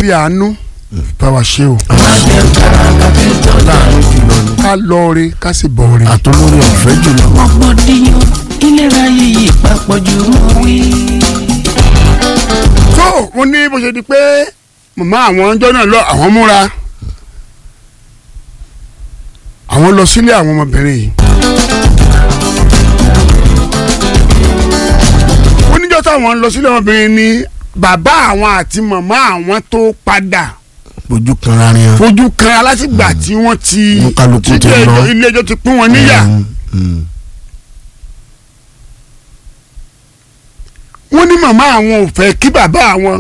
fi àánú bá wa ṣe o láàánú jùlọ ni ká lọ rí ká sì bọ̀ rí. àtolórí ọ̀fẹ́ jùlọ. rògbòdìyàn ìlera yìí papọ̀ jù mọ́ wí. tó mo ní bó ṣe di pé màmá àwọn ọjọ́ náà lọ àwọn múra àwọn lọ sílé àwọn ọmọbìnrin yìí. wọ́n níjọ́ táwọn lọ sílé ọmọbìnrin ni bàbá àwọn àti màmá àwọn tó padà ojú kan ra ni hàn. fojú kan látìgbà tí wọ́n ti Wọ́n kálukú tí ti lọ. ilé ẹjọ́ ti pín wọn níyà. Mm, mm. wọ́n ní màmá àwọn ò fẹ́ kí bàbá àwọn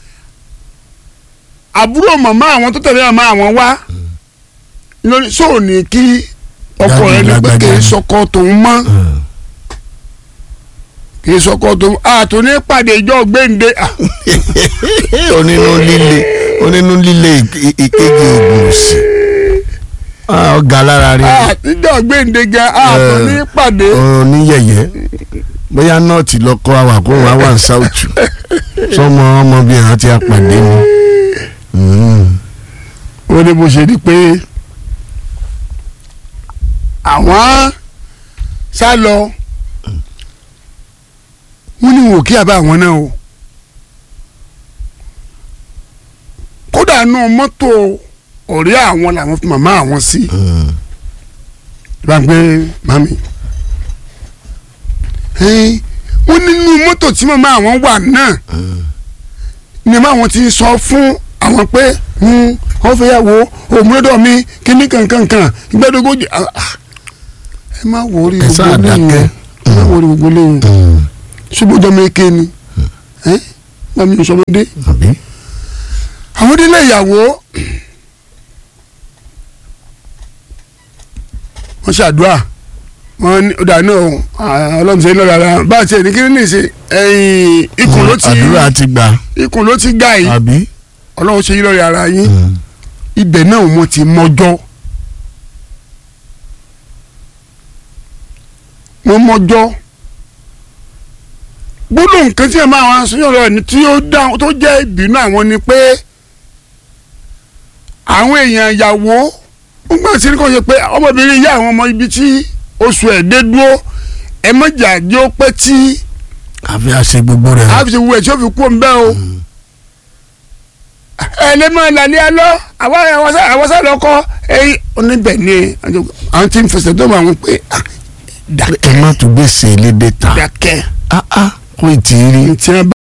àbúrò màmá àwọn tó tẹ̀lé màmá àwọn wá lórí sóò ní kí ọkọ rẹ ní pé kì í sọkọ tòun mọ́ Mm. kì í sọkọ tòun àtò ní pàdé ìjọ gbéǹde à, onínú líle onínú líle ìk- ìkejì ògùn sí ọgá lára rí àtijọ́ gbéǹde gan àtò ní pàdé oníyẹyẹ bóyá nọọtì lọkọ awàkó wa wà ní sáùtù sọmọ ọmọbìnrin àti apàdé ni Mm. ó ní bó ṣe di pé àwọn sá lọ wọ́n ní wò kí àbá àwọn náà o kódà nù mọ́tò ọ̀rẹ́ àwọn làwọn fi màmá àwọn sí Mm. bá ń gbé mami ẹ̀ẹ́n, wọ́n nínú mọ́tò tí màmá àwọn wà náà ni màmá àwọn ti sọ fún àwọn pé hmm, wọ́n fẹ́ yà wò òmùrẹ́dọ̀ mi kíní kankankan gbẹ́dógójì ah, ah. ẹ má wò orí Ẹ gbogbo sáà lẹ́yìn dákẹ́. ẹ má wò orí gbogbo lẹ́yìn Mm. ṣùgbọ́n ọjọ́ mi ké ni ẹ́ mami ò sọmọdé àbí àwọn délé ìyàwó wọ́n ṣàdúrà wọ́n ní ọ̀dà náà ọlọ́run ṣe ń lọ́ra ara bá a ṣe ní kíní nìṣe ẹ̀yìn ikùn ló ti àdúrà ti gbà ikùn ló ti ga yìí àbí ọlọ́run ṣe yín lọ́ra ara yín Mm. ibẹ̀ náà wọ́n ti mọ́jọ́ wọ́n mọ́jọ́ gbọ́dọ̀ nǹkan tí ẹ máa wá sọ́yọ́ rẹ̀ ni tí ó dá tó jẹ́ ìbínú àwọn ni pé àwọn èèyàn ìyàwó ń gbà sí ní kò ṣe pé ọmọbìnrin yá àwọn ọmọ ibi tí oṣù ẹ̀ dé dúró ẹ mọ̀jà jẹ́ ó pẹ́ tí àfi àṣẹ gbogbo rẹ̀ a fi ṣe wú ẹ̀ tí ó fi kú ọ̀nbẹ́ o ẹ lè máa lálẹ́ alọ́ àwọn àwọn sá lọ́kọ́ ẹ̀yìn oníbẹ̀ ni àwọn tí ń fẹsẹ̀ tó máa ń pè ah, ẹ má tún gbèsè lédè ta dákẹ́ ah ah kò tí ì rí tí wọ́n